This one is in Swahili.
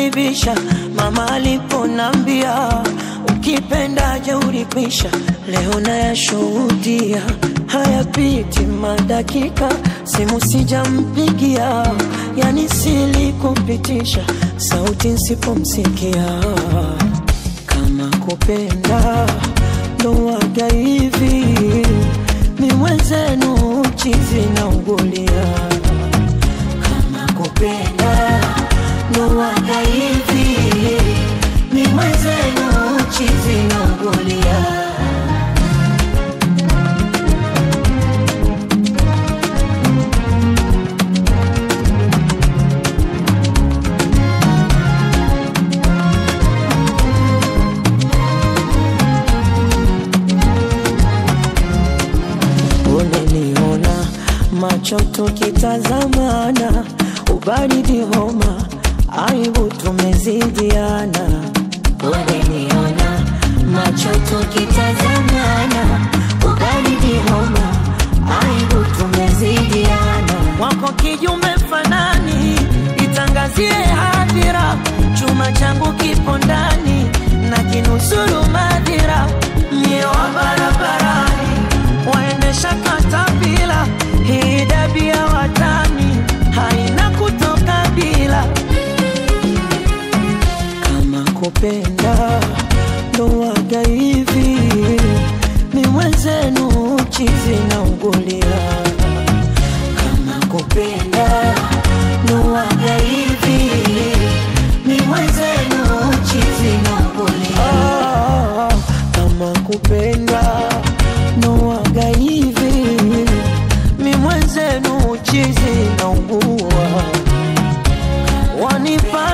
kunibisha mama aliponambia ukipenda jeuri kwisha leo nayashuhudia hayapiti madakika simu sijampigia yani silikupitisha sauti nsipomsikia kama kupenda ndo waga hivi ni mwenzenu chizi na ugulia kama kupenda ndo waga hivi ni mwenzenu chizi na ugulia unaniona macho tukitazamana ubaridi homa aibu tumezidiana unaniona macho tukitazamana ubaridi homa aibu tumezidiana wako kijume fanani itangazie hadhira chuma changu kipo ndani na kinusuru madhira mie wa barabarani waendesha katapila hii dabia watani haina kutoka bila kama kupenda ndo waga hivi ni mwenzenu chizi na ugulia kama kupenda ndo waga hivi ni mwenzenu chizi na ugulia kama kupenda ndo waga hivi mi mwenzenu chizi na ugua wanipa